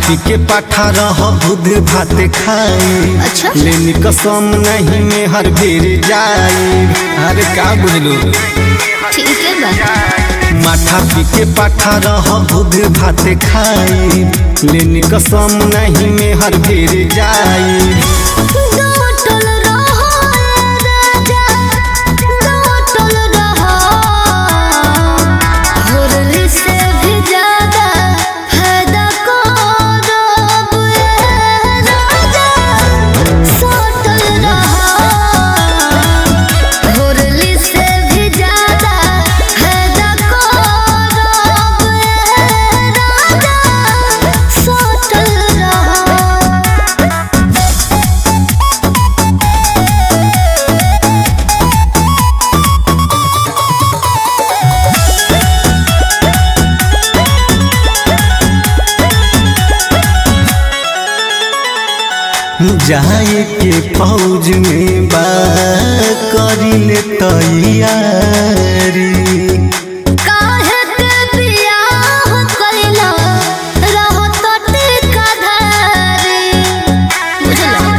पी के पाठा रह बुध भात खाई अच्छा। लेनी कसम नहीं में हर बेर जाई अरे का बुझलू ठीक है बा माथा पी के पाठा रह बुध भात खाई लेनी कसम नहीं में हर बेर जाई डोटल रहो राजा डोटल रहो होरली से भी ज्यादा फायदा करोब ए राजा सोटल रहो होरली से भी ज्यादा फायदा करोब ए राजा सोटल रहो जाए के फौज में बा करिले तैयारी काहे के बियाह कइला रहो तो टीका धारी बुझला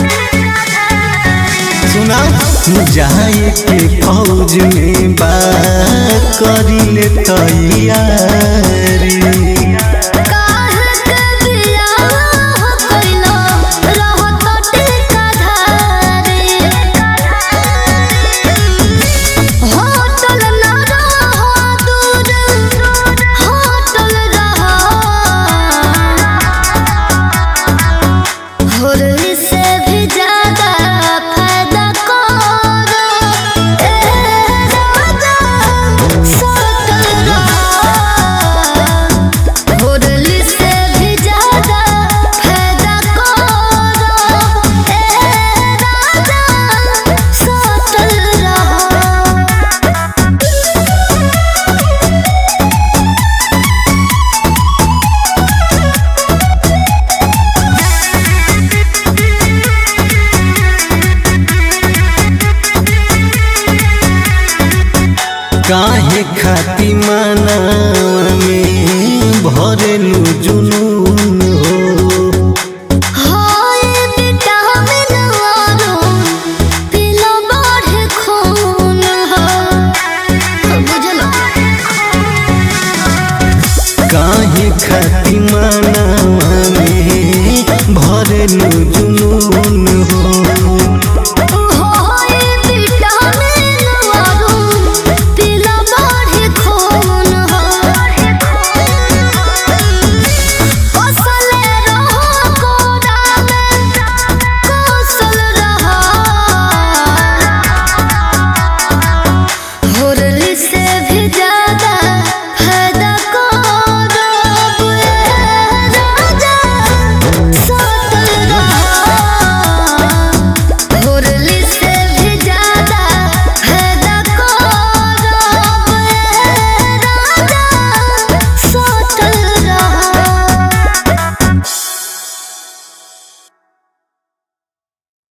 सुना जाए के फौज में बा करिले तैयारी काहे के बियाह कइला रहो तो टीका धारी होटल ना रहो दूर होटल रहो होरली से भी ज्यादा फायदा करो ए राजा सोतल रहो होरली से भी ज्यादा फायदा करो ए राजा सोतल रहो काहे खाती माना में भरेलू जुनू